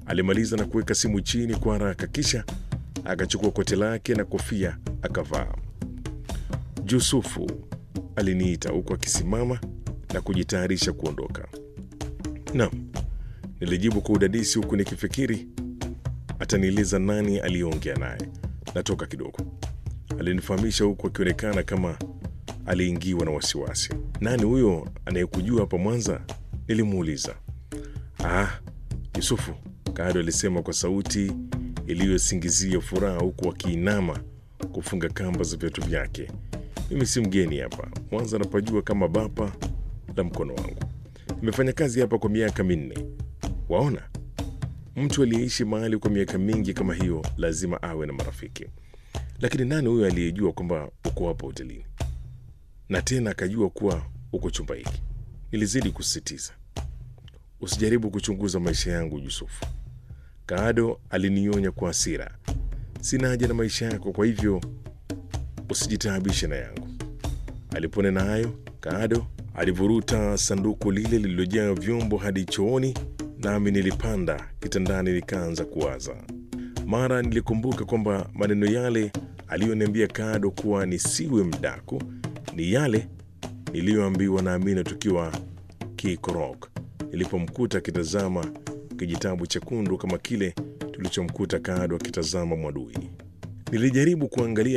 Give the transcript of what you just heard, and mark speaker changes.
Speaker 1: Alimaliza na kuweka simu chini kwa haraka, kisha akachukua koti lake na kofia akavaa. Yusufu, aliniita huku akisimama na kujitayarisha kuondoka. Naam, nilijibu kwa udadisi huku nikifikiri atanieleza nani aliyeongea naye. Natoka kidogo, alinifahamisha huku akionekana kama aliingiwa na wasiwasi. Nani huyo anayekujua hapa Mwanza? Nilimuuliza. Ah, Yusufu, Kado alisema kwa sauti iliyosingizia furaha huku akiinama kufunga kamba za viatu vyake. Mimi si mgeni hapa Mwanza, napajua kama bapa la mkono wangu. Nimefanya kazi hapa kwa miaka minne. Waona, mtu aliyeishi mahali kwa miaka mingi kama hiyo lazima awe na marafiki. Lakini nani huyo aliyejua kwamba uko hapa hotelini na tena akajua kuwa uko chumba hiki? Nilizidi kusisitiza. Usijaribu kuchunguza maisha yangu Yusufu. Kaado alinionya kwa hasira. Sina haja na maisha yako, kwa hivyo usijitaabishe na yangu. Aliponena hayo, Kaado alivuruta sanduku lile lililojaa vyombo hadi chooni, nami nilipanda kitandani nikaanza kuwaza. Mara nilikumbuka kwamba maneno yale aliyoniambia Kaado kuwa nisiwe mdaku ni yale niliyoambiwa na Amina tukiwa Kikorok nilipomkuta akitazama kijitabu chekundu kama kile tulichomkuta Kaado akitazama Mwadui. Nilijaribu kuangalia